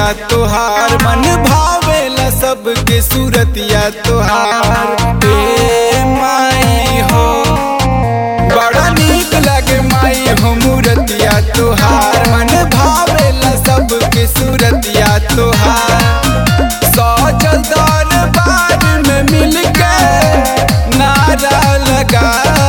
मूरतिया तोहार मन भावेला सबके सूरतिया तोहार ए माई हो बड़ा नीक लगे माई हो मूरतिया तोहार मन भावेला सबके सूरतिया तोहार सजल दरबार में मिलके नारा लगा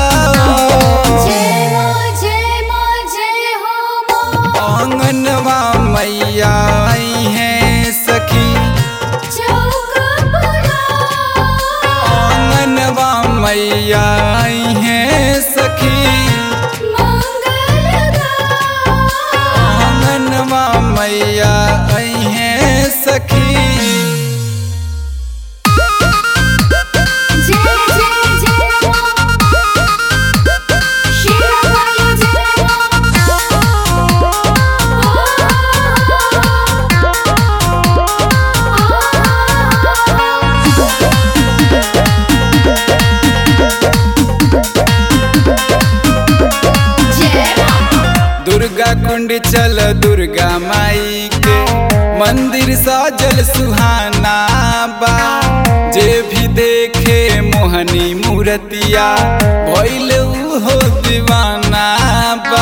जय मां जय मां जय हो मां आंगनवा मैया आई हैं सखी चौका पुरा आंगनवा मैया आई हैं सखी मंगलदा आंगनवा मैया आई हैं सखी जय जय जय मां शिवाय जय मां जय मां दुर्गा कुंड चल दुर्गा माई के मंदिर सजल सुहाना बा जे भी देखे मोहनी मूर्तिया भइल हो दीवाना बा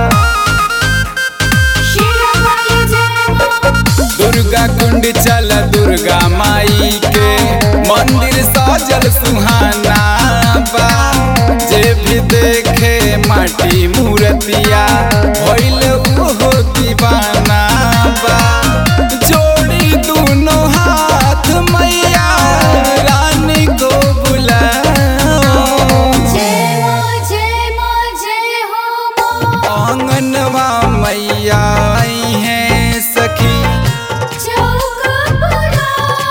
शिवाय जय मां दुर्गा कुंड चल दुर्गा माई के मंदिर सजल सुहाना बा जे भी देखे माटी मूर्तिया भइल हो दीवाना बा जोड़ी दोनों हाथ मैया रानी को बुलाओ जय मां जय मां जय हो मां आंगनवा मैया आई हैं सखी चौका पुरा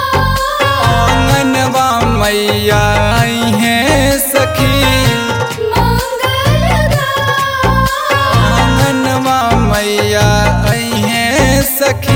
आंगनवा मैया आई हैं सखी मंगलदा आंगनवा मैया आई हैं सखी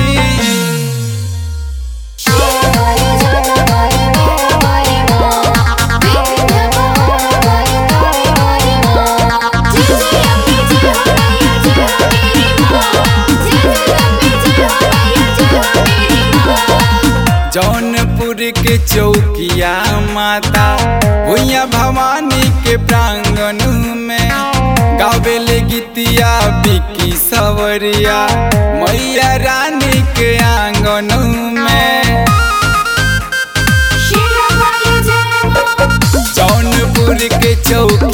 शिवाय जय मां मेरा मां विघ्न पार करे मारी मां जय जय अम्बे जय हो मैया जय हो मेरी मां जय जय अम्बे जय हो मैया जय हो मेरी मां जौनपुर के चौकिया माता भुइया भवानी के प्रांगण में गावेले गीतिया बिकी सवरिया मैया रानी के आंगन में शिवाय जय मां जौनपुर के चौक